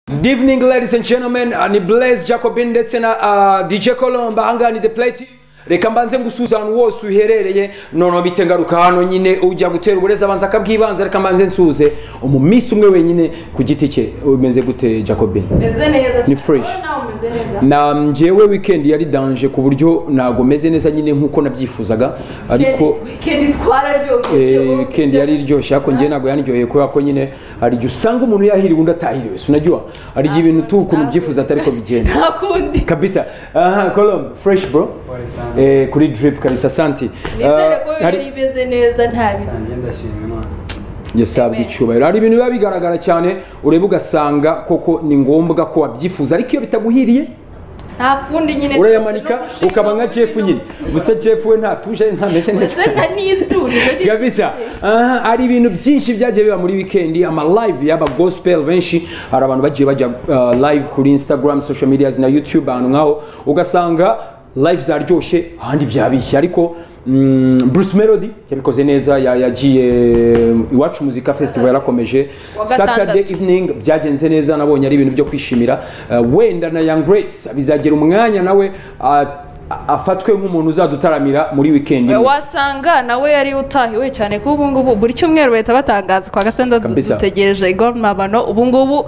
Good evening, ladies and gentlemen. Ni Blaise Jacobin ndetse na uh, DJ Colomba hangana ni the plate. Reka mbanze ngusuza ahantu wose uherereye noneho bite ngaruka hano nyine ujya gutera uburezi abanza akabwibanza reka mbanze nsuze umumisi umwe wenyine ku giti cye umeze gute Jacobin meze neza Ni fresh. Wowe nawe umeze neza na njyewe weekend yari danje ku buryo ntabwo meze neza nyine nk'uko nabyifuzaga ariko weekend twararyohewe Eh, weekend yari iryoshye ariko njye ntabwo yaniryoheye kubera ko nyine hari igihe usanga umuntu yahiriwe undi atahiriwe sinajya hari igihe ibintu tu ukuntu ubyifuza atari ko bigenda nta kundi kabisa aha colombe fresh bro eh, kuri drip kabisa asanti nizere ko Ah, hari- yari imeze neza nta bi- yasabwe Amen. icyubahiro hari ibintu biba bigaragara cyane ureba ugasanga koko ni ngombwa ko wabyifuza ariko iyo bitaguhiriye nta kundi nyine urayamanika ukaba nka jeff nyine gusa jeff we ntatuje ntameze neza wese naniturije kabisa aha hari ibintu byinshi byagiye biba muri wikendi ama live yaba gospel benshi hari abantu bagiye bajya uh, live kuri instagram social medias na youtube ahantu nkaho ugasanga live zaryoshye ahandi byabishye ariko mm, Bruce Melody yabikoze neza ya- yagiye iwacu muzika festival yarakomeje Wa gatandatu. Saturday evening byagenze neza nabonye ari ibintu byo kwishimira Uh, wenda na Young Grace bizagera umwanya nawe uh, afatwe nk'umuntu uzadutaramira muri weekend imwe. wasanga nawe yari utahiwe cyane kuko ubu ngubu buri cyumweru bahita batangaza kwa gatandatu Kabisa. dutegereje igoromabano ubu ngubu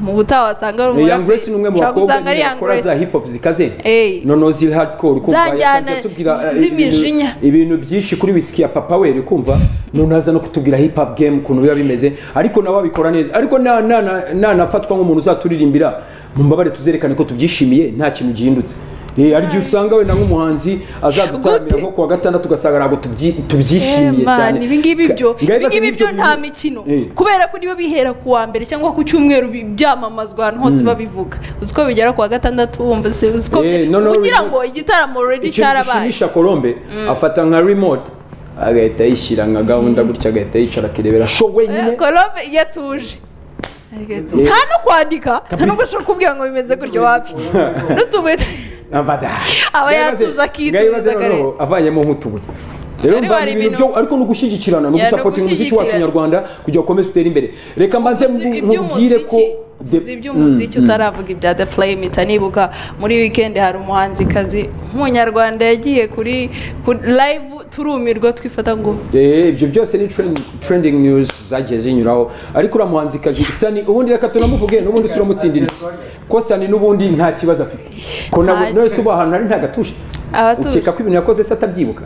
mu butaha wasanga ari Young Grace ni umwe mu ushobora bakobwa gusanga ari nyine Young bakora za Grace hip hop zikaze Eh. noneho ziri hardcore kumva Za njyana yasabye atubwira, eh, z'imijinya. ibintu- ibintu byinshi kuri wisiki ya papa we uri kumva noneho aza no kutubwira hip hop game ukuntu biba bimeze ariko nawe abikora neza ariko na- na- na- nanafatwa nk'umuntu uzaturirimbira mumbabare tuzerekane ko tubyishimiye nta kintu gihindutse Eh, hari igihe usanga wenda nk'umuhanzi azadutaramira Gute? nko kuwa gatandatu ugasanga ntabwo tubyi- tubyishimiye cyane ibi ngibi byo Ngaho ibi ngibi ibyo byo nta bintu- mikino Eh. kubera ko niba bihera ku wa mbere cyangwa ku cyumweru bi- byamamazwa ahantu hose babivuga uzi ko bigera ku wa gatandatu wumva se uzi ko Eh, no, no, kugira no. ngo igitaramo already ikintu cyarabaye gishimisha colombe afata nka remote agahita yishyira nka gahunda gutya agahita yicara akirebera show wenyine Eh, Colombe iyo atuje Eh. nta no kwandika nta Kabisa. no gushobora kubwira ngo bimeze gutyo wapi n'utubuye tu- avada Aba yatuza akituriza akarere. avanyemo nk'utubuye rero Ari mvana wari ibintu ibintu- byo ariko ni ugushyigikirana ni Yeah, ni ugusapotinga umuziki wacu ugushyigikira. nyarwanda kugira ngo ukomeze utere imbere reka mbanze Uzi mbu- mubwire ko iby'umuziki the- uzi iby'umuziki utaravuga ibya the play mpita nibuka muri weekend hari umuhanzikazi nk'umunyarwanda yagiye kuri kuri live turumirwa twifata ngo Eh, ibyo byose ni trend- trending news zagiye zinyuraho ariko uriya muhanzikazi sani ubundi reka tunamuvuge n'ubundi si uramutsindira iki ko sani n'ubundi nta kibazo afite ko nawe Ntacyo. nawe se uba ahantu ari ntagatuje Abatuje. ukeka ko ibintu yakoze se atabyibuka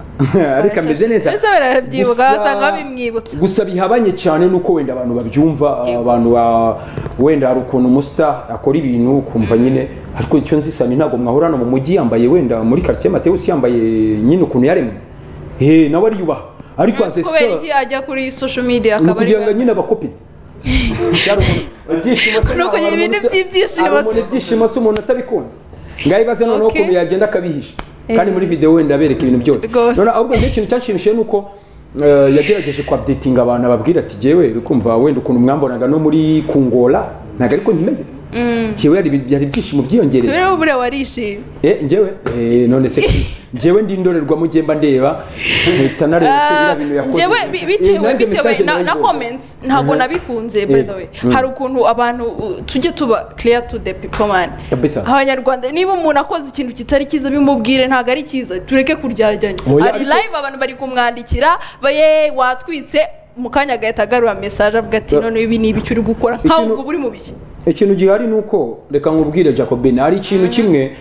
ariko ameze neza Mbese barabyibuka, Gusa- wasanga babimwibutsa. gusa bihabanye cyane nuko wenda abantu babyumva abantu ba- wenda hari ukuntu umusita akora ibintu ukumva nyine ariko icyo nzi sani ntabwo mwahura hano mu mujyi yambaye wenda muri karitsiye matewusi yambaye nyine ukuntu yaremwe Eh, nawe ariyubaha ariko kubera azesitara iki ajya kuri social media ni akaba ari ukugira ngo nyine abakopize Byari umuntu- ibyishimo se Ni ukugira ntabwo ibintu umuntu- by'ibyishimo hari umuntu tu- ibyishimo se umuntu atabikunda ngaho ibaze noneho Okay. ukuntu yagenda akabihisha Eh. kandi muri videwo wenda abereka ibintu byose Rwose. Noneho ahubwo njye ikintu cyanshimishije ni uko eh, yagerageje kwabdetinga abantu ababwira ati jyewe uri kumva wenda ukuntu mwambonaga no muri kungora ntabwo ariko nkimeze jyewe hari ibi- hari ibyishimo byiyongereye tubireho buriya warishimye Eh, njyewe eh, none se njyewe ndi indorerwamo mba ndeba mpita nareba se biriya bintu yakoze njyewe bi- bitewe Eh, nanjye bitewe message na- na narayibonye. comments ntabwo Mhm. nabikunze Eh, by the way mm. hari ukuntu abantu uh, tujye tuba clear to the people man Kabisa. abanyarwanda niba umuntu akoze ikintu kitari cyiza bimubwire ntabwo ari cyiza tureke kuryaryanya Oya, hari ariko- live abantu bari kumwandikira baye watwitse mu kanya agahita agarura message avuga ati Eh. none ibi ni ibiki uri gukora nkawe Ikintu- ubwo uri mu biki ikintu gihari ni uko reka nkubwire jacobin hari ikintu kimwe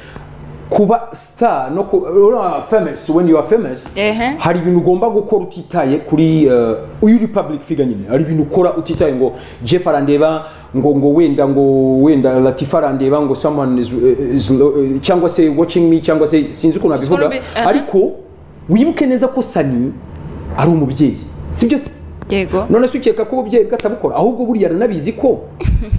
kuba star no kuba uriya famous when you are famous Ehe. hari ibintu ugomba gukora utitaye kuri eh, uyu uri public figure nyine hari ibintu ukora utitaye ngo jeff arandeba ngo ngo wenda ngo wenda latifa arandeba ngo someone is, is lo- eh, cyangwa se watching me cyangwa se sinzi ukuntu Ukuntu abivuga bi- aha. ariko wibuke neza ko sani ari umubyeyi sibyo se yego none se ukeka ko ububyeyi bwe atabukora ahubwo buriya aranabizi ko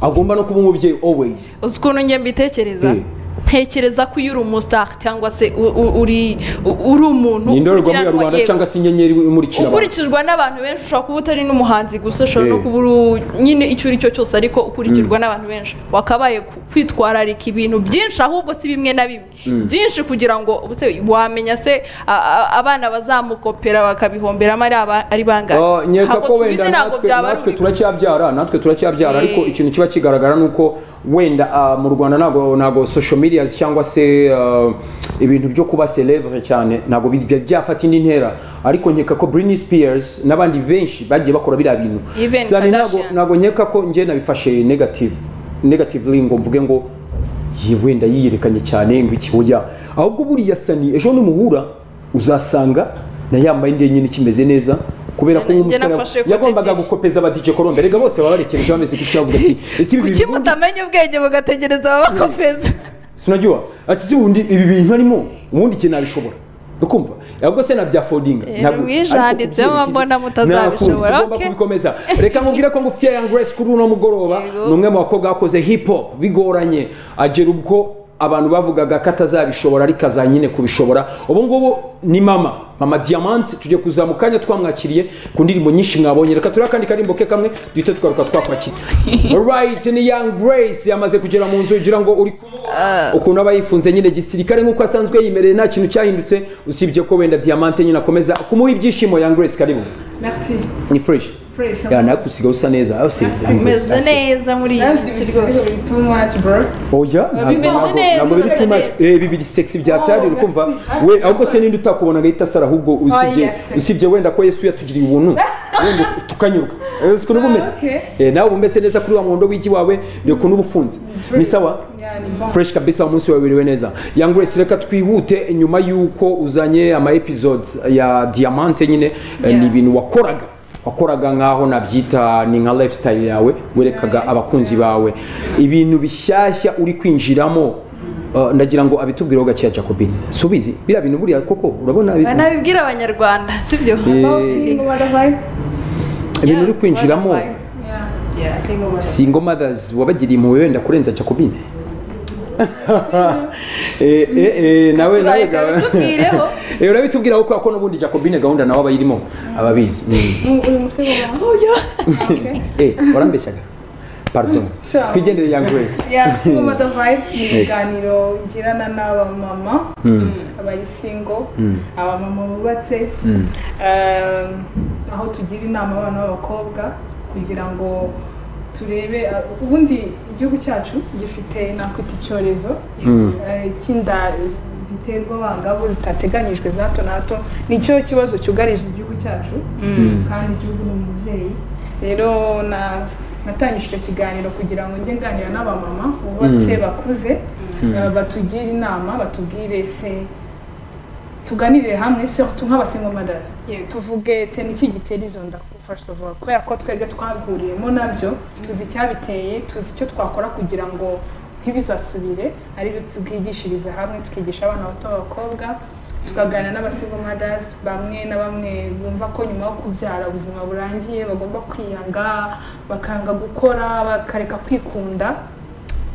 agomba no kuba umubyeyi always uzi ukuntu njye mbitekereza Eh. ntekereza ko iyo uri umusitari cyangwa se u- u- uri u- uri umuntu ni indorerwamo ya ukurikiranwa- rubanda yego. cyangwa se inyenyeri imurikira abantu ukurikizwa n'abantu benshi ushobora kuba utari n'umuhanzi gusa ushobora no Eh. kuba uri- nyine icyo uri cyo cyose ariko ukurikirwa n'abantu benshi wakabaye ku- kwitwararika ibintu byinshi ahubwo si bimwe na bimwe byinshi kugira ngo ubuse wamenya se a- a- abana bazamukopera bakabihomberamo ari aba- ari bangahe Ah, nkeka ntabwo ko tubizi wenda ntabwo natwe byaba ari natwe ubikora. turacyabyara natwe turacyabyara Eh. ariko ikintu kiba kigaragara ni uko wenda ah, mu rwanda ntabwo ntabwo social media cyangwa se ah, ibintu byo kuba celebre cyane ntabwo bi- bya- byafata indi ntera ariko nkeka ko Britney Spears n'abandi benshi bagiye bakora biriya bintu Even Sani ntabwo Kardashian. ntabwo nkeka ko njye nabifashe negative negatively ngo mvuge ngo "Yi, wenda yiyerekanye cyane ngo iki oya ahubwo buriya sani ejo nimuhura uzasanga na yambaye indi nyine ikimeze neza kubera ko Njye nk'umusore nafashe kote yagombaga ebyiri. gukopeza abadije korombe rega bose baba barekereje bameze gutya bavuga ati ese ibi kuki bintu ubundi mutamenya ubwenge mugategereza ababakopeza sinajyiwa ati si ubundi ibi bintu arimo ubundi ikintu nabishobora ukumva ahubwo se nabyafodinga Eh, Louise yanditseho mbona mutazabishobora, tugomba okay. kubikomeza reka nkubwire ko ngufitiye young grace kuri uno mugoroba Yego. ni umwe mu bakobwa bakoze hip hop bigoranye agera ubwo abantu bavugaga ko atazabishobora ariko aza nyine kubishobora ubu ngubu ni mama mama diamante tujye kuza mu kanya twamwakiriye ku ndirimbo nyinshi mwabonye reka turebe akandi karimbo ke kamwe duhita tugaruka twakwakira right ni young grace yamaze kugera mu nzu ugira ngo uri kumubona ukuntu aba yifunze nyine gisirikare nk'uko asanzwe yimereye nta kintu cyahindutse usibye ko wenda diamante nyine akomeza kumuha ibyishimo young grace karibu Merci. ni fresh Fresh. ya nawe kusiga usa neza aho si Young Grace, meze asi. neza muri iyi minsi rwose Ibisigo biri too much, bro. oya bimeze ntabwo- neza, ntabwo biri bimeze too much neza. Eh, bibiri sexy byatari Oh, ukumva merci. we ahubwo se ninde utakubona agahita asara ahubwo usibye yes. usibye wenda ko yesu yatugiriye ubuntu wenda tukanyurwa Eh, si ukuntu uba umeze Okay. Eh, nawe uba umeze neza kuri wa muhondo w'igi wawe ni ukuntu uba ufunze ni sawa Yeah, ni bon. fresh kabisa umunsi wabiriwe neza young grace reka twihute nyuma y'uko uzanye ama episodes ya diamante nyine eh, Yeah. ni ibintu wakoraga wakoraga nk'aho nabyita ni nka lifestyle yawe werekaga abakunzi bawe ibintu bishyashya uri kwinjiramo eh, ndagira ngo abitubwireho gakeya jacobine subizi biriya bintu buriya koko urabona bizi banabibwira abanyarwanda sibyo Oh, single mother vibe? ibintu uri kwinjiramo Yeah. Single mother. single mothers wabagiriye impuhwe wenda kurenza jacobine Eh, eh, eh, nawe nawe Tubareka ga- bitubwireho. Eh, urabitubwira kuko ko n'ubundi jacobine gahunda nawe abayirimo ababizi Mm. Mm, Uri mu single mother? Okay. Eh, warambeshyaga pardon Sure. twigendere young grace Yeah, single mother vibe ni Eh. ibiganiro ngirana n'abamama abari single, abamama bubatse, um, aho tugira inama abana b'abakobwa kugira ngo turebe uh, ubundi igihugu cyacu gifite nakwita icyorezo eh, cy'inda ziterwa abangavu zitateganyijwe za hato na hato nicyo kibazo cyugarije igihugu cyacu kandi igihugu ni umubyeyi rero na- natangije icyo kiganiro kugira ngo njye nganira n'abamama bubatse bakuze eh, batugire inama batubwire se tuganirire hamwe surtout nk'abasingomadazi tuvuge se niki gitera izo nda first of all kubera ko twebwe twahuriyemo nabyo tuzi icyabiteye tuzi icyo twakora kugira ngo ntibizasubire aribyo tubwigishiriza hamwe tukigisha abana bato b'abakobwa tukaganira n'abasingomadazi bamwe na bamwe bumva ko nyuma yo kubyara ubuzima burangiye bagomba kwiyanga bakanga gukora bakareka kwikunda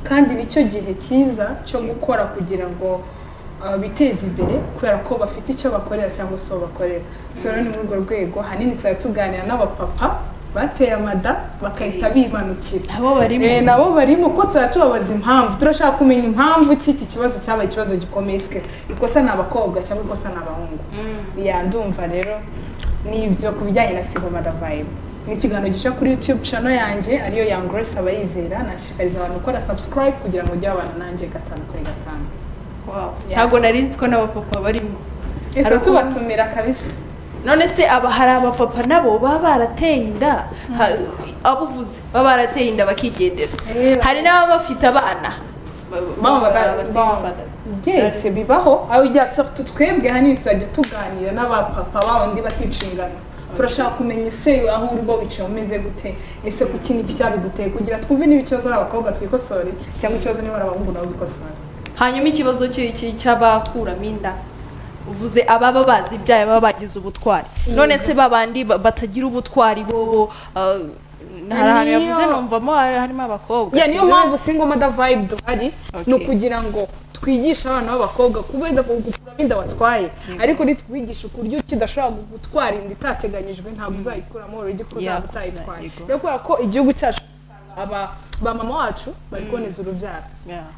kandi nicyo gihe cyiza cyo gukora kugira ngo uh, biteze imbere kubera ko bafite icyo bakorera cyangwa se uwo bakorera so rero ni muri urwo rwego ahanini tuzajya tuganira n'abapapa bateye amada bakahita bimanukira nabo barimo Eh, nabo barimo ko tuzajya tubabaza impamvu turashaka kumenya impamvu ki iki kibazo cyabaye ikibazo gikomeye sike ikosa ni abakobwa cyangwa ikosa ni abahungu ya ndumva rero ni ibyo ku bijyanye na single mother vibe ni ikiganiro gica kuri youtube channel yanjye ariyo young grace abayizera nashishikariza abantu gukora subscribe kugira ngo ujye babana nanjye gatanu kuri gatanu Wow. Yeah. ntabwo nari nzi ko n'abapapa barimo reka Hari ukuntu- tubatumira kabisa none se aba hari abapapa nabo baba barateye inda ha- abo uvuze baba barateye inda bakigendera Eh, hari n'ababa bafite abana ba- ba- Mama, ba- ba- ba- ba- single fathers. yes bibaho aho ujya surtout twebwe hano tuzajya tuganira n'abapapa babandi bata inshingano turashaka kumenya ese aho uri bo wicaye umeze gute ese ku kindi iki cyabiguteye kugira twumve niba ikibazo ari abakobwa twikosore cyangwa ikibazo niba ari abahungu nabo bikosore hanyuma ikibazo cy'i- cy'i- cy'abakuramo inda uvuze ababa bazi ibyaha baba bagize ubutwari none se babandi ba- batagira ubutwari bobo ah, hari ahantu Niyo- yavuze numvamo hari- harimo abakobwa ya niyo sibyo? mpamvu single mother vibe duhari Okay. ni ukugira ngo twigishe abana b'abakobwa kubera ko gukuramo inda watwaye ariko nitwigisha uburyo ki udashobora gutwara inda itateganyijwe ntabwo uzayikuramo urugero ko Yeah, uzaba utayitwaye yego. rero kubera ko igihugu cyacu usanga aba ba mama wacu bari kuboneza urubyaro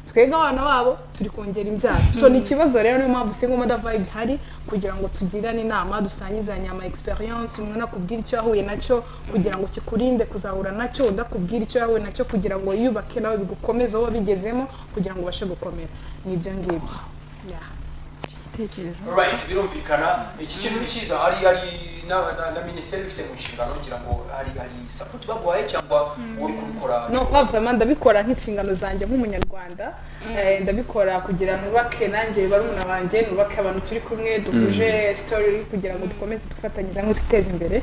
twebwe abana babo turi kongera imbyaro so ni ikibazo rero niyo mpamvu singo moda vibe ihari kugira ngo tugirane inama dusangizanye ama experience umwe nakubwira icyo yahuye nacyo kugira ngo kikurinde kuzahura nacyo udakubwira icyo yahuye nacyo kugira ngo yubake nawe bigukomeze aho wabigezemo kugira ngo ubashe gukomera ni ibyo ngibyo Yeah. igitekerezo right birumvikana iki kintu ni cyiza hari hari na- na- na minisiteri ifite mu nshingano ngira ngo hari hari sapoti baguhaye cyangwa uri kubikora no bavuyemo ndabikora nk'inshingano zanjye nk'umunyarwanda Eh, ndabikora kugira nubake nanjye barumuna banjye nubake abantu turi kumwe duhuje sitori kugira ngo dukomeze dufatanyirize hamwe twiteze imbere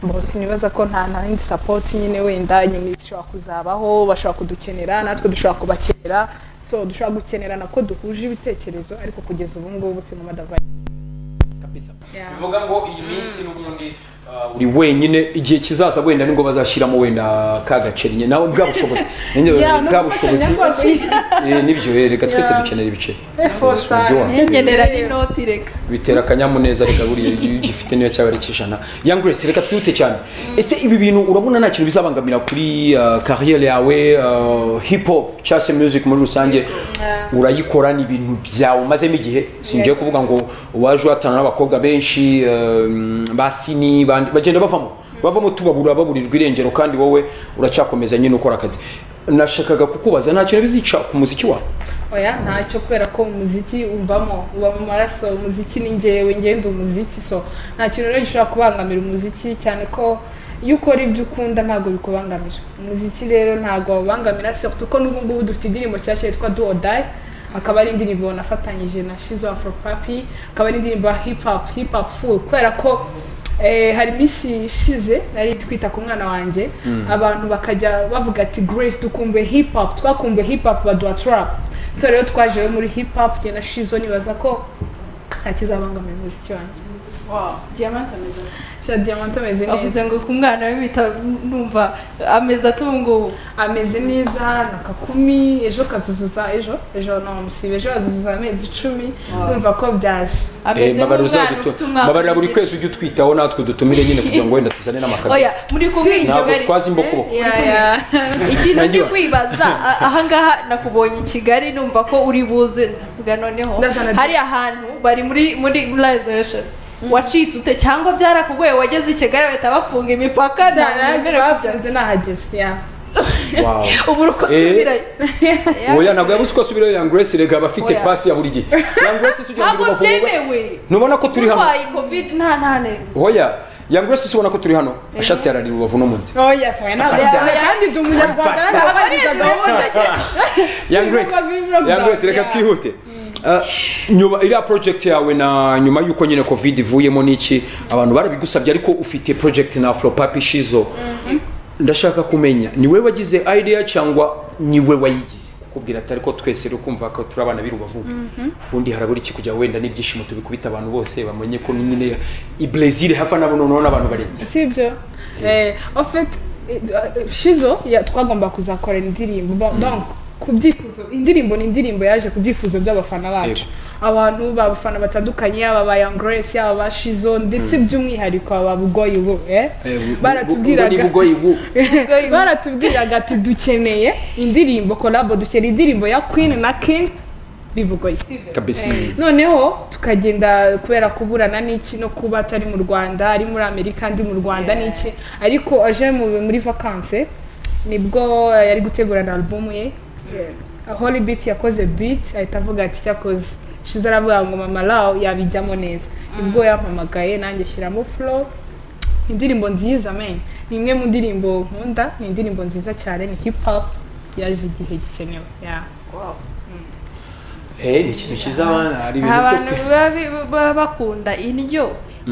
mbona sinibaza ko nta nta yindi sapoti nyine wenda inyoni zishobora kuzabaho bashobora kudukenera natwe dushobora kubakenera so dushobora gukenerana ko duhuje ibitekerezo ariko kugeza ubu ngubu si mu madavayi kabisa Yeah. bivuga ngo iyi minsi n'ubundi uh, uri wenyine igihe kizaza wenda ni ngo bazashyiramo wenda ka gaceri nyine nawe bwa bushobozi Nanjye Yeah, no bwa gufatanya bushobozi Eh, nibyo eh, reka twese Yeah. dukenera ibiceri efosa nkenera n'inoti reka bitera akanyamuneza reka buriya iyo ugifite niyo cyaba ari kijana young grace reka twihute cyane ese ibi bintu urabona nta kintu bizabangamira kuri uh, kariyeri yawe uh, hip hop cyangwa se music muri rusange urayikora ni ibintu byawe umazemo igihe singiye kuvuga ngo waje uhatana n'abakobwa benshi um, basini bandi- bagenda bavamo bavamo tubabura baburirwa irengero kandi wowe uracyakomeza nyine ukora akazi nashakaga kukubaza nta kintu bizica ku muziki wawe oya ntacyo kubera ko umuziki uvamo uba mu maraso umuziki ni ngewe ngenda umuziki so nta kintu rero gishobora kubangamira umuziki cyane ko iyo ukora ibyo ukunda ntabwo bikubangamira umuziki rero ntabwo wawubangamira surtout ko n'ubu ngubu dufite indirimbo nshyashya yitwa do or die akaba ari indirimbo nafatanyije na shizo afro papi akaba ari indirimbo ya hip hop hip hop full kubera ko Eh, hari iminsi ishize nari twita ku mwana wanjye abantu bakajya bavuga ati grace dukumbuye hip hop twakumbuye hip hop baduha trap so rero twaje rero muri hip hop njye na shizo nibaza ko ntakizabangamira umuziki wanjye diamante ameze sha diamante ameze neza avuze ngo ku mwana we mpita numva ameze atubungubu ameze neza na kakumi ejo kazuzuza ejo ejo namusiba ejo azuzuza amezi icumi numva ko byaje Eh, ameze babarira nk'umwana uzabitu- ufite umwaka babarira buri w'igice. kwezi ujye utwitaho natwe dutumire nyine kugira ngo wenda tuzane n'amakara oya muri kumwe ntabwo ikigari twaza imbokoboko ya ya ikintu ndi Sinagiwe. kwibaza a- ahangaha nakubonye i kigali numva ko uri buze ndavuga noneho Ndazana- hari ahantu bari muri muri reservation wacitse ute cyangwa byarakugoye wageze i kigali bahita bafunga imipaka nta muntu cyane wemerewe kujyayo. bafunze nahageze ya Wow. ubu uri kusubirayo oya ntabwo yabuze uko asubirayo young grace rega abafite Oya. pasi ya buri gihe young grace si ugira ngo ntabwo bavuge byemewe ntubona ko turi hano urwaye covid nta ntane oya young grace si ubona ko turi hano ashatse yararira ubavu n'umunsi oya sawa ntabwo Byaje. byaje kandi ndi umunyarwanda Byaje. ntabwo Byaje. ari gahunda young grace young grace reka twihute Uh, nyuma iriya project yawe na nyuma y'uko nyine covid ivuyemo n'iki abantu barabigusabye ariko ufite project na afropapi shizo ndashaka kumenya ni we wagize idea cyangwa ni we wayigize kubwira atari ko twese rero kumva ko turi abana b'irubavu ubundi harabura iki kugira ngo wenda n'ibyishimo tubikubita abantu bose bamenye ko nyine i Brazil hafa nabo noneho n'abantu barenze sibyo eh en fait eh, eh, shizo ya- twagomba kuzakorera indirimbo Ba- donc ku byifuzo indirimbo ni indirimbo yaje ku byifuzo by'abafana bacu abantu b'abafana batandukanye yaba ba Young Grace yaba ba Shizo ndetse by'umwihariko aba bugoyi bo eh ni baratubwiraga bugoyi bu baratubwiraga ati dukeneye indirimbo collab dukeneye indirimbo ya Queen na King bibugoyi sibyo kabisa noneho tukagenda kubera kuburana n'iki no kuba atari mu rwanda ari muri amerika ndi mu rwanda n'iki ariko aje mu- muri vakanse nibwo eh, yari gutegurana alubumu ye holy beat yakoze beat ahita avuga ati cyakoze shize aravuga ngo mama law yabijyamo neza nibwo yampamagaye nanjye shyiramo flow indirimbo nziza men ni imwe mu ndirimbo nkunda ni indirimbo nziza cyane ni hip hop yaje igihe gikenewe yeah. eh ni ikintu cyiza abana hari ibintu byo abantu baba bi- baba bakunda indyo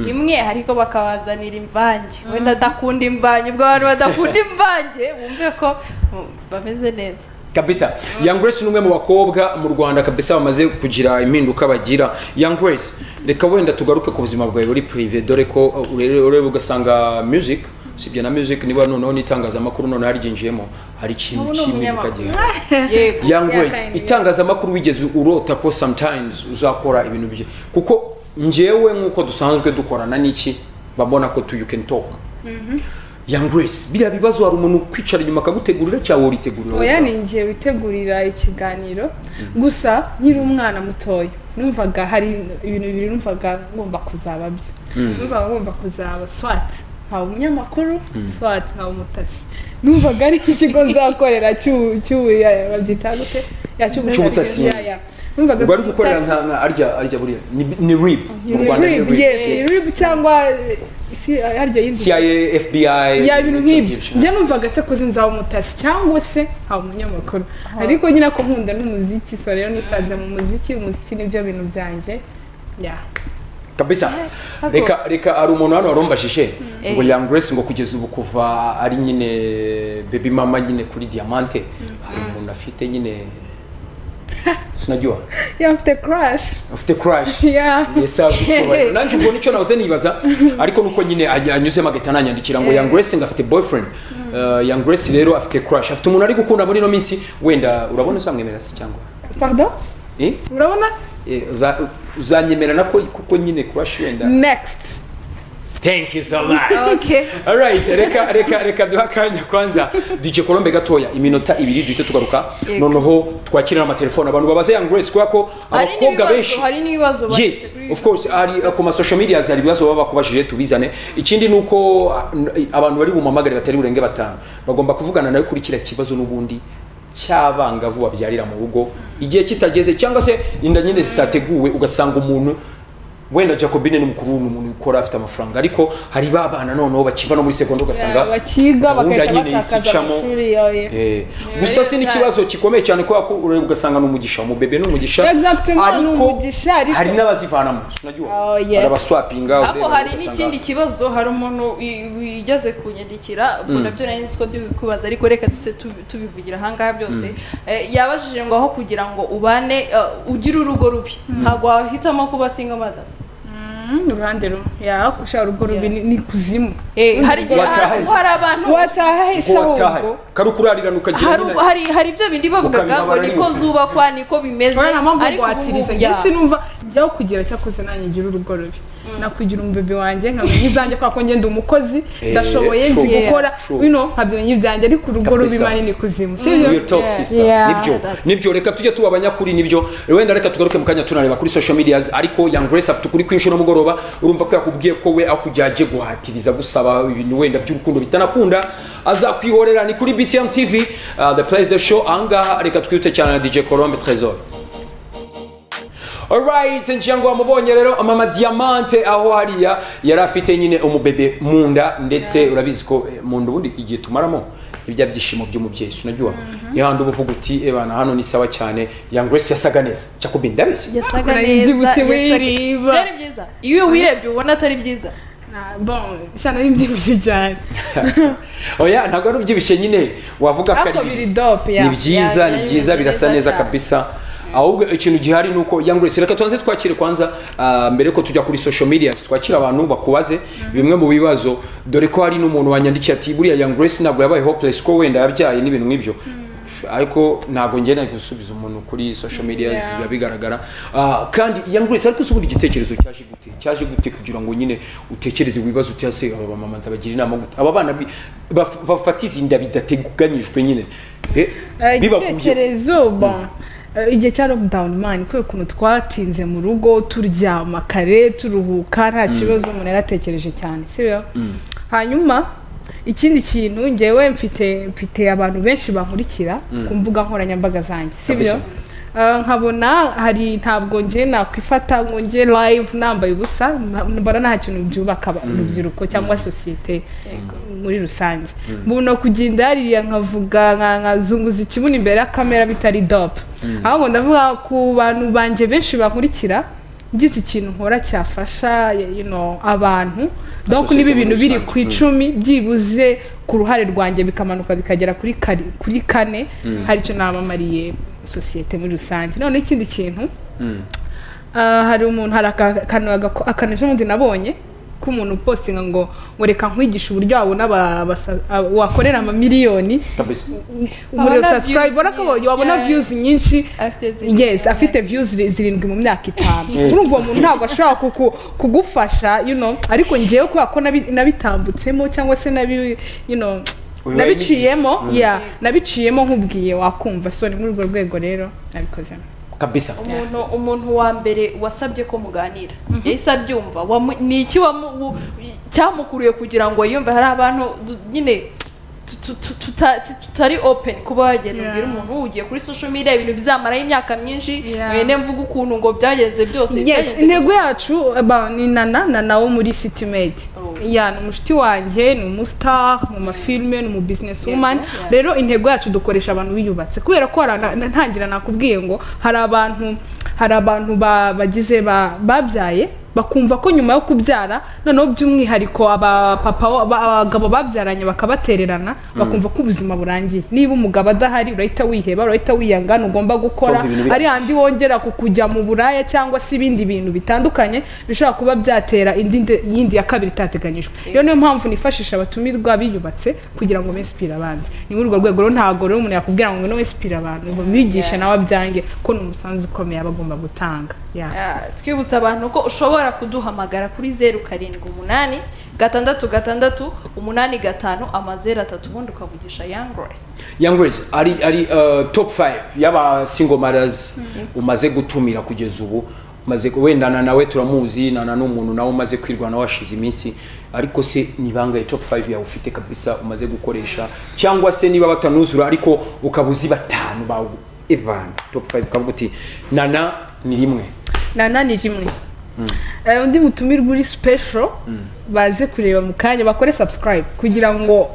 imwe ariko bakabazanira imvange wenda adakunda imvange ubwo abantu badakunda imvange bumve ko mm, bameze neza kabisa young grace ni umwe mu bakobwa mu rwanda kabisa bamaze kugira impinduka bagira young grace reka wenda tugaruke ku buzima bwawe buri prive dore ko uh, ure- ureba ugasanga music usibye na music niba noneho n'itangazamakuru noneho haryinjiyemo hari ikintu Ubu ni cy'impinduka umunyamakuru. gihari yego young Yeah, grace kind, yeah. itangazamakuru wigeze urota ko sometimes uzakora ibintu bye kuko njyewe nk'uko dusanzwe dukorana n'iki babona ko tu you can talk young grace biriya bibazo hari umuntu ukwicara inyuma akagutegurira cyangwa woritegurira oya ni ngiye witegurira ikiganiro gusa nkiri umwana mutoya numvaga hari ibintu bibiri numvaga ngomba kuzaba byo numvaga ngomba kuzaba swati nkaba umunyamakuru swati nkaba umutasi numvaga ari ikigo nzakorera cy'u- cy'u- ya- babyita gute Ya, Cy'ubutasi. ya, ya. numvaga ubwo ari gukorera ubutasi. nka nka arya arya buriya ni ni rib mu rwanda ni Rib, yes, rib rib cyangwa eh, si harya yindi cia fbi ya ibintu nk'ibyo byinshi. njya numvaga cyakoze nzaba umutasi cyangwa se haba umunyamakuru ariko nyine ko nkunda n'umuziki so rero nisanze mu muziki umuziki nibyo bintu byanjye ya kabisa Ako. reka reka hari umuntu hano warumbajije ngo Eh. young grace ngo kugeza ubu kuva ari nyine baby mama nyine kuri diamante hari umuntu afite nyine sinajyuha ya mfite crash afite crash ya yesagucyubahiro nanjye ubwo nicyo nahoze nibaza ariko nuko nyine any- anyuzemo agahita ananyandikira ngo young grace ngo afite boyfriend Uh, young grace rero afite crash afite umuntu ari gukunda muri ino minsi wenda urabona uzamwemerera se cyangwa pardon Eh? urabona Eh, uza- uzanyemerana ko kuko nyine crash wenda next thank you so much okay Alright, reka reka reka duha akanya kwanza DJ Colombe gatoya iminota ibiri duhite tugaruka Yego. noneho twakirana amatelefoni abantu babaze Young Grace kubera ko hari abakobwa benshi n'ibibazo hari n'ibibazo bafite yes kuri of course hari uh, ku masocial media hari ibibazo baba bakubajije tubizane ikindi ni uko uh, abantu bari bumamagare batari burenga batanu bagomba kuvugana nawe kuri kiriya kibazo n'ubundi cy'abangavu babyarira mu rugo igihe kitageze cyangwa se inda nyine zitateguwe ugasanga umuntu wenda jacobine ni mukuru ni umuntu ukora afite amafaranga ariko hari ba bana noneho bakiva no muri segonda ugasanga Ya, bakiga gahunda bagahita nyine isi batakaza icamo. amashuri yoye Eh, gusa si n'ikibazo gikomeye cyane kubera ko ureba ugasanga ni umugisha umubebe ni umugisha Exactly, ngo ni umugisha, ariko- hari n'abazivanamo sinajya Oh, yeah. barabaswapinga ariko hari n'ikindi kibazo hari umuntu wi- wigeze kunyandikira ubwo nabyo nari nzi ko ndibikubaza ariko reka tuse tubi- tubivugira ahangaha byose Eh, yabajije ngo aho kugira ngo ubane eh, ugire urugo rubi ntabwo wahitamo kuba single mother Mm, uruhande rumwe ya ushaka urugo rubi ni ni kuzimu Eh, hari igihe Watahe. hari hari abantu wataha hese ahubwo kari ukurarirana ukagira hari nyine hari hari ibyo bindi bavugaga ngo Ukabimabara niko n'inyuma. zubakwa niko bimeze urabona mpamvu ariko ubu guhatiriza ngubu- njye Yeah. sinumva ibyaho kugira cyakoze nanjye ngira urugo rubi nakugira umubebe wanjye nkamenya izanjye kubera ko ngenda umukozi Eh, ndashoboye nzi true, gukora true. wino nkabyemenya ibyanjye ariko urugo Kabisa. rubi manini kuzimu si Real byo talk sister Yeah. nibyo nibyo reka tujye tuba abanyakuri nibyo wenda reka tugaruke mu kanya tunareba kuri social medias ariko young grace afite ukuri kwinshi no mugoroba urumva ko yakubwiye ko we akujyaje guhatiriza gusaba ibintu wenda by'urukundo bitanakunda azakwihorera ni kuri BTM TV uh, the place the show ahangaha reka twiyute cyane na DJ Colombe Trésor Alright, nshango wamubonye rero mama Diamante aho hariya yari afite nyine umubebe mu nda ndetse urabizi ko eh, mu nda ubundi igihe tumaramo ibya byishimo by'umubyeyi sinajya nihandi uba uvuga uti ebana hano ni sawa cyane Young Grace yasaga neza Jacob ndabeshya yasaga Ukora neza ibyibushye yasaga- wireba. Byari byiza iyo wirebye ubona atari byiza Na- bon shana ari byibushye cyane oya ntabwo ari ubyibushye nyine wavuga ko ariko ari biri bibi. dope ya ni byiza Yeah, ni yeah, byiza ni birasa byiza neza cyane. kabisa ahubwo ikintu gihari ni uko Young Grace reka tubanze twakire kwanza ah, mbere ko tujya kuri social media twakire abantu bakubaze bimwe mu bibazo dore ko hari n'umuntu wanyandikiye ati buriya Young Grace ntabwo yabaye hopeless ko wenda yabyaye n'ibintu nk'ibyo ariko ntabwo ngena gusubiza umuntu kuri social media Yeah. biba bigaragara Ah, kandi Young Grace ariko se ubundi igitekerezo cyaje gute cyaje gute kugira ngo nyine utekereze wibaze uti ese aba bamama nzabagira inama gute aba bana bi- baf- bafatiza inda bidateganyijwe nyine Eh, Eh, bibaguye igitekerezo bon eh, igihe cya lockdown man kubera ukuntu twatinze mu rugo turyama kare turuhuka nta kibazo umuntu yaratekereje cyane sibyo hanyuma ikindi kintu ngewe mfite mfite abantu benshi bankurikira ku mbuga nkoranyambaga zanjye sibyo Kabisa. Eh, nkabona hari ntabwo nge nakwifata ngo nge live nambaye ubusa na- mbona nta kintu byubaka aba- urubyiruko cyangwa sosiyete muri rusange mbuno kugenda hariya nkavuga nka- nkazunguza ikibuno imbere ya kamera bitari dope ahubwo ndavuga ku bantu banjye benshi bankurikira ngize ikintu nkora cyafasha you know, abantu donc Sosiyete niba muri ibintu biri rusange. ku icumi byibuze ku ruhare rwanjye bikamanuka bikagera kuri kari- kuri kane hari icyo namamariye sosiyete muri rusange noneho ikindi kintu Ah, hari umuntu hari aka- akantu agako- akantu ejo bundi nabonye ko umuntu upostinga ngo ngo reka nkwigishe uburyo wabona aba- abasa- aba- wakorera amamiliyoni kabisa muri Abona subscribe views urabona ko nyinshi, wabona yeah. views nyinshi Afite zirindwi. yes afite views ziri- zirindwi mu myaka itanu Yes. urumva uwo muntu ntabwo ashobora kuku- kugufasha you know ariko ngewe kubera ko nabi- nabitambutsemo cyangwa se nabi you know Ubibaye nabiciyemo yeah nabiciyemo nkubwiye wakumva so ni muri urwo rwego rero nabikozemo kabisa umuntu umuntu wa mbere wasabye ko muganira yahise abyumva wamu- ni iki wamu- wu- cyamukuruye kugira ngo yumve hari abantu du- nyine tu- tu- tu- tuta- tu- tutari open kuba wagenda Yeah. ubwira umuntu ugiye kuri social media ibintu bizamaraho imyaka myinshi Yeah. mwene mvuga ukuntu ngo byagenze byose yes byagenze intego yacu ba- ni nana nana wo muri city made Oh. ya ni umushiti wanjye ni umustar mu mafilime ni umu business woman Yeah, yeah. rero intego yacu dukoresha abantu biyubatse kubera ko hari ana- na- ntangira nakubwiye ngo hari abantu hari abantu ba- bagize ba- babyaye bakumva ko nyuma yo kubyara noneho by'umwihariko abapapa wa- ba- abagabo babyaranye bakabatererana bakumva ko ubuzima burangiye niba umugabo adahari urahita wiheba urahita wiyanga ntugomba gukora Cyumva ibintu biri- ari handi wongera ku kujya mu buraya cyangwa se ibindi bintu bitandukanye bishobora kuba byatera indi nde- yindi ya kabiri itateganyijwe iyo niyo mpamvu nifashisha abatumirwa biyubatse kugira ngo mesipire abandi ni muri urwo rwego rero ntabwo rero umuntu yakubwira ngo no mesipire abantu ngo bigishe nawe abyange ko ni umusanzu ukomeye aba agomba gutanga Yeah. Ah, twibutsa abantu ko ushobora kuduhamagara kuri zeru karindwi umunani gatandatu gatandatu umunani gatanu amazeru atatu ubundi ukavugisha young grace young grace ari ari uh, top 5 y'abasingomarazi umaze gutumira kugeza ubu umaze wenda na nawe turamuzi nana n'umuntu nawe umaze kwirwana washize iminsi ariko se ni bangahe top 5 yawe ufite kabisa umaze gukoresha cyangwa se niba batanuzura ariko ukaba uzi batanu bawe ebana top 5 ukavuga uti nana ni rimwe nana ni rimwe Eh, undi mutumirwa uri special baze kureba mu kanya bakore subscribe kugira ngo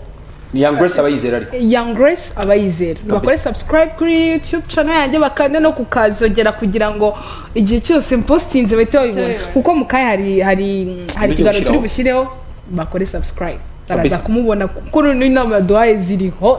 ni young grace abayizera ariko Young Grace abayizera bakore subscribe kuri YouTube channel yanjye bakande no kukazogera kugira ngo igihe cyose mpostinze bahite babibona Tubibona. kuko mu kahe hari hari hari Ibyo ikiganiro gushyiraho. turi bushyireho bakore subscribe Kabisa. baraza kumubona kuko noneho inama yaduhaye ziriho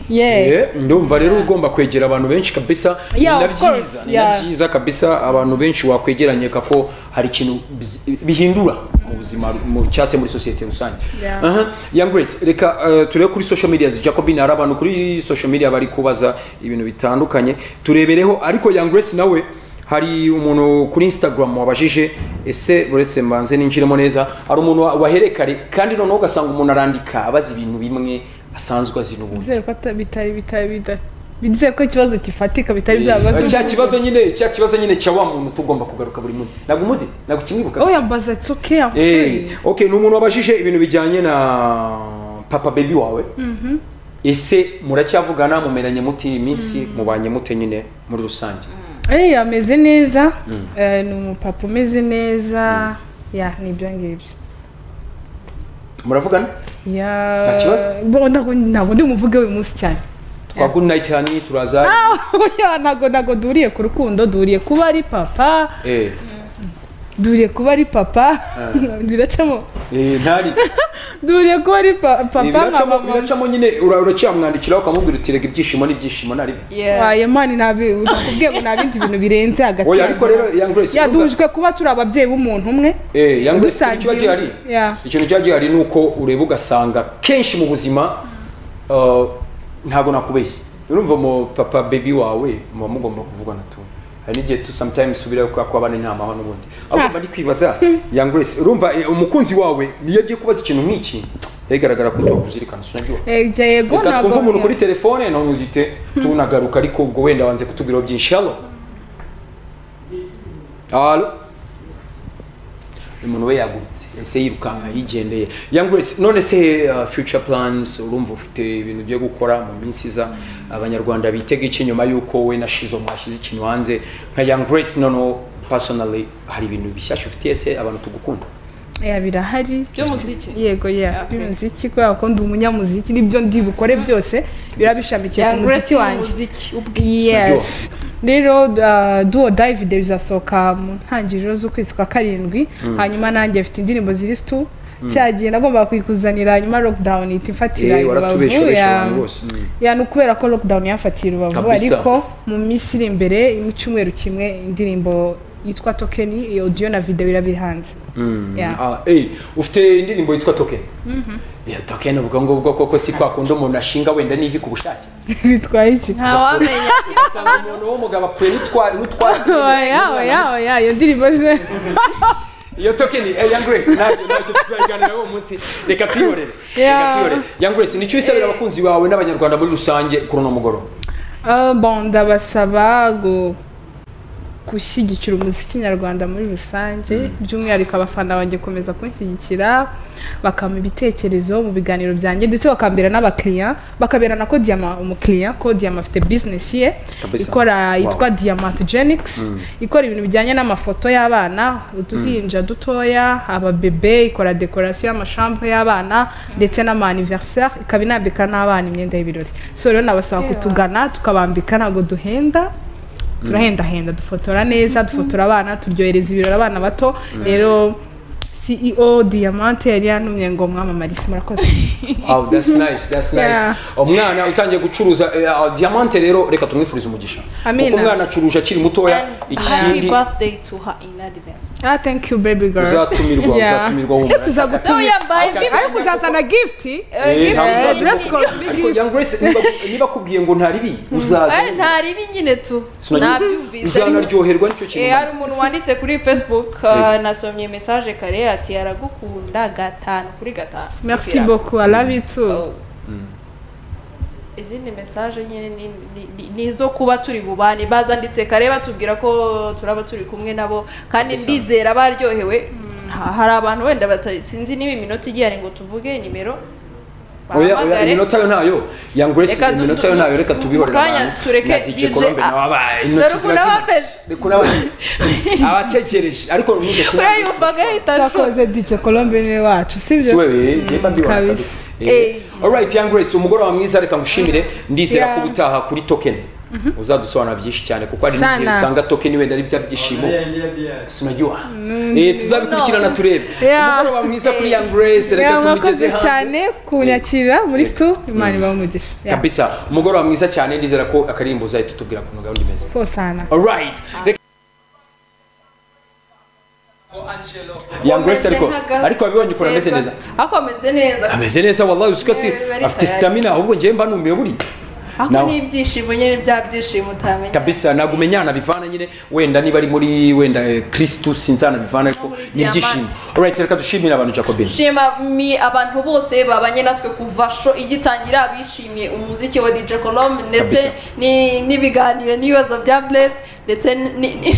yeah. Eh, ndumva rero ugomba kwegera abantu benshi kabisa ni Yeah, na of course, byiza ni na yeah. byiza kabisa abantu benshi wakwegeranye kako hari ikintu bi- bihindura mu buzima mu- cyangwa se muri sosiyete rusange Yeah. Aha, young grace reka eh, turebe kuri social media jacobine hari abantu kuri social media bari kubaza ibintu bitandukanye turebereho ariko young grace nawe hari umuntu kuri instagram wabajije ese uretse mbanze ninjiremo neza hari umuntu wa- waherekare kandi noneho ugasanga umuntu arandika abaza ibintu bimwe asanzwe azi n'ubundi Bizere ko ata- bitari bitari bida- bizere ko ikibazo kifatika bitari byabazo cya kibazo nyine cya kibazo nyine cya wa muntu tugomba kugaruka buri munsi ntabwo umuzi ntabwo ukimwibuka oh yambaza it's okay I'm Eh, fine. okay ni umuntu wabajije ibintu bijyanye na papa baby wawe ese muracyavugana mumeranye muti iyi minsi mubanye mute nyine muri rusange Eh, ameze neza Eh, ni umupapa umeze neza ya ni ibyo ngibyo muravugana Nta kibazo? ya bo ntago ntago ndi umuvuge uyu munsi cyane twa good night hani turaza ya ntago ntago duhuriye ku rukundo duhuriye kuba ari papa eh duhuriye kuba ari papa biracamo eh, ntari duhuriye kuba ari pa- papa nka biracamo mama biracamo nyine ura- uracyamwandikira ukamubwira uti rega ibyishimo n'ibyishimo nari byo." Yeah. wayo mani ntabi nakubwiye ngo nta bindi bintu birenze hagati oya ariko rero young grace ya urumva- duhujwe kuba turi ababyeyi b'umuntu umwe Eh, young grace ikintu kiba Dusangiye- gihari Yeah. ikintu kiba gihari ni uko ureba ugasanga kenshi mu buzima uh, ntabwo nakubeshye urumva mu papa baby wawe muba mugomba kuvugana tu hari n'igihe tu sometimes ubira kubera ko abana nta mahwa n'ubundi ahubwo mba ndi kwibaza young grace urumva eh, umukunzi wawe niyo agiye kubaza ikintu nk'iki bigaragara ko tuwakuzirikana sinabyo Eh, yego reka ntago twumve umuntu kuri telefone none ugite tunagaruka ariko ubwo wenda wanze kutubwiraho byinshi halo halo umuntu we yagurutse ese yirukanka yigendeye young grace none se uh, future plans urumva ufite ibintu ugiye gukora mu minsi iza abanyarwanda bitega iki nyuma y'uko we na shizo mwashyize ikintu hanze nka young grace noneho personally hari ibintu bishyashya ufitiye se abantu tugukunda ya birahari by'umuziki yego ya Okay. by'umuziki kubera ko ndi umunyamuziki nibyo ndi bukore byose birabishamikiye ku Young Grace muziki ni wanjye umuziki ubwe yes rero uh, duo david bizasohoka mu ntangiriro z'ukwezi kwa karindwi hanyuma nanjye mfite indirimbo ziri situ cya gihe nagombaga kuyikuzanira hanyuma lockdown ihita ifatira Eh, waratubeshebeje ya- abantu bose. Mm. ya ni ukubera ko lockdown yafatiye rubavu Kabisa. ariko mu minsi iri imbere mu cyumweru kimwe indirimbo yitwa tokeni iyo audio na video birabiri hanze Yeah. Ah, eh, ufite indirimbo yitwa token iyo token ubwo ngubwo koko si kwa kundi umuntu ashinga wenda n'ivi ku bushake bitwaye iki ntawamenya ugasanga umuntu w'umugabo apfuye n'utwa- n'utwatsi oya oya oya iyo ndirimbo ze iyo tokeni eh, young grace ntabyo ntacyo tuzabiganiraho uwo munsi reka tuyihorere reka Yeah. tuyihorere young grace nicyo usabira abakunzi bawe n'abanyarwanda muri rusange kuri uno mugoroba Ah, bon ndabasaba gu- gushyigikira umuziki nyarwanda muri rusange by'umwihariko abafana banjye gukomeza kunshyigikira bakampa ibitekerezo mu biganiro byanjye ndetse bakambera n'abakiriya bakabera na kodiyama umukiriya kodiyama afite bizinesi ye Kabisa. ikora Wow. yitwa diamatogenics ikora ibintu bijyanye n'amafoto y'abana uduhinja dutoya ababebe ikora dekorasiyo y'amashampo y'abana ndetse n'amaniveriseri ikaba inambika n'abana imyenda y'ibirori so rero nabasaba kutugana tukabambika ntabwo duhenda turahendahenda dufotora neza dufotora abana turyohereza ibirori abana bato rero CEO Diamante yari yantumye ngo mwamamarize murakoze Oh, that's nice, that's nice. Yeah. Umwana utangiye gucuruza eh, ah, diamante rero reka tumwifurize umugisha. Amina. Kuko umwana acuruje akiri mutoya happy ikindi birthday to her in advance ah thank you baby girl uzatumirwa Yeah. uzatumirwa humura. tuzagutumira yambaye ariko uzazana gift eh, Eh, gift ntabwo eh, uzaza- dress code ni Ariko gift. Young Grace niba- niba akubwiye ngo ntaribi uzaza. Eh, ntaribi nyine tu Sinagire- nabyumvise Uzanaryoherwa nicyo kintu. Eh, hari umaze. umuntu wanditse kuri facebook uh, nasomye message kare ati aragukunda gatanu kuri gatanu merci Kugira- beaucoup i love you too Oh. izindi message nyine ni- ni- ni- ni izo kuba turi bubane bazanditse kare batubwira ko turaba turi kumwe nabo kandi Kabisa. ndizera baryohewe Ha- hari abantu wenda bata- sinzi niba iminota igiye ari ngo tuvuge nimero Oya oya bahamagare. iminota yo ntayo. Young Grace Reka du- iminota yo du- ntayo reka tubihorere mukanya abantu. tureke Na DJ DJ Colombe a- nawe abaye Dore intoki ziba ukuntu zimurishe. ababeje. Dore ukuntu ababeje. abategereje ariko n'ibyo kintu- Uriya yumvaga ahita ashu- cyakoze DJ Colombe ni si wacu sibyo wewe nimba ndiwara kabisa. kabisa Eh, alright young grace umugoroba mwiza reka ngushimire ndizera Yeah. ko ubutaha kuri token uzadusobanura byinshi cyane kuko hari Sana. n'igihe usanga token wenda ari bya byishimo sinajyuha eh tuzabikurikirana turebe Yeah. umugoroba mwiza kuri Eh. young grace reka Yeah, tumugeze mwakoze hanze cyane kunyakira muri stu imana ibahe umugisha Yeah. kabisa umugoroba mwiza cyane ndizera ko akaririmbo uzahita utubwira ukuntu gahunda imeze Fo sana alright reka Young Grace ariko ariko wabibonye ukuntu ameze neza ariko ameze neza ameze neza wallahi usika si Eh, bari afite tayari. stamina ahubwo njyewe mba numiwe buriya ariko Nawe. ni ibyishimo nyine bya byishimo utamenya kabisa ntabwo umenyana bivana nyine wenda niba ari muri wenda eh, kristu sinzana bivana ariko muri ni ibyishimo alright reka dushimire abantu jacobin dushima mi abantu bose babanye natwe kuva sho igitangira bishimiye umuziki wa DJ Colombe ndetse Kabisa. ni- n'ibiganiro n'ibibazo bya Blaze ndetse ni- ni-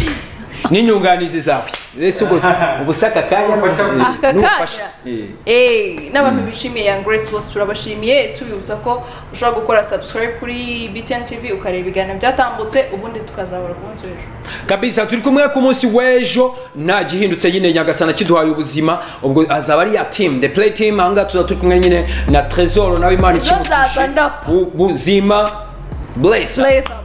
n'inyunganizi zawe ese ubwo ubusaka akanya aka n'ubufasha Eh. kanya Eh, n'abantu bishimiye Young Grace bose turabashimiye tubibutsa ko ushobora gukora subscribe kuri BTN TV ukareba ibiganiro byatambutse ubundi tukazabura ku munsi w'ejo kabisa turi kumwe ku munsi w'ejo nta gihindutse nyine nyagasana kiduhaye ubuzima ubwo azaba ari ya team the play team ahangaha tuzaba turi kumwe nyine na trezor nawe imana Trezor ikimutishe aza ndapo. ubuzima blesa Blaze